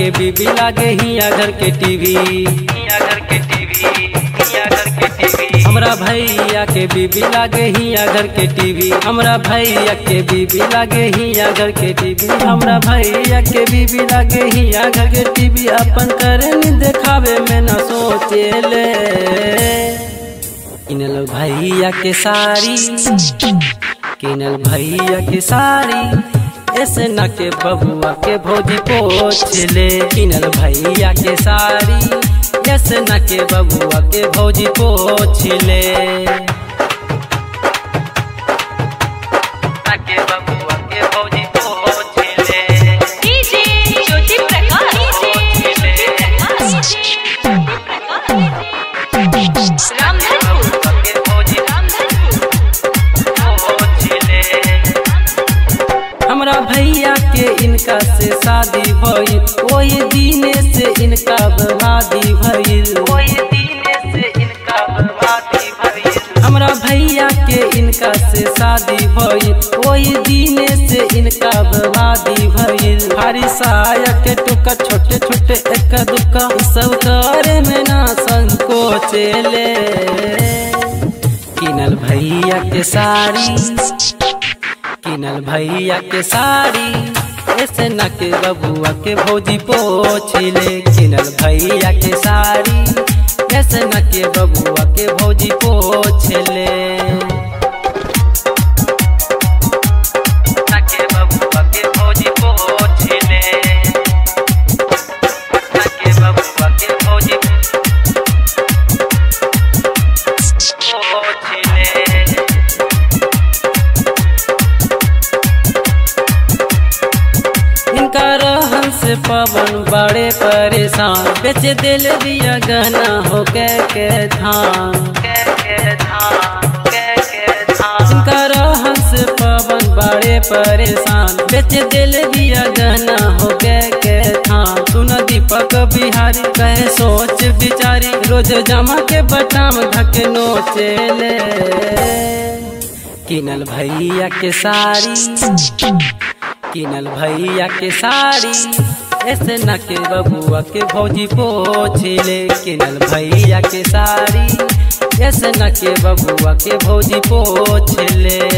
के बीबी लागे हिया घर के टीवी हिया घर के टीवी हिया घर के टीवी हमरा भैया के बीबी लागे हिया घर के टीवी हमरा भैया के बीबी लागे हिया घर के टीवी हमरा भैया के बीबी लागे हिया घर के टीवी अपन करनी देखावे में न सोचेले किनल भैया के साड़ी किनल भैया के साड़ी ऐसे न के बबुआ के भोजी पोछले किनल भैया के साड़ी ऐसे न के बबुआ के भोजी पोछले न के बबुआ के भोजी पोछले डीजे ज्योति प्रकाश रामधनपुर बबुआ के भोजी रामधनपुर पोछले हमरा भैया के इनका से शादी भइल ओही दिने से इनका बर्बादी भइल ओही दिने से इनका बर्बादी भइल हमरा भैया के इनका से शादी भइल ओही दिने से इनका बर्बादी भइल हरी साया के टुका छोटे छोटे एक दुका इ सब करे में ना संकोचेले किनल भैया के साड़ी किनल भैया के साड़ी ऐसे न के बबुआ के भौजी पोछले किनल भैया के साड़ी ऐसे न के बबुआ के भौजी पोछले न के बबुआ के भौजी पोछले न के बबुआ के भौजी पोछले इनका रहन से पवन बड़े परेशान बेच दिल दिया गहना हो के के धान इनका रहन से पवन बड़े परेशान बेच दिल दिया गहना हो के के धान सुन दीपक बिहारी कहे सोच बिचारी रोज जमा के बटाम धके नोचेले किनल भैया के साड़ी किनल भैया के साड़ी ऐसे न के बबुआ के भौजी पोछले किनल भैया के साड़ी ऐसे न के बबुआ के भौजी पोछले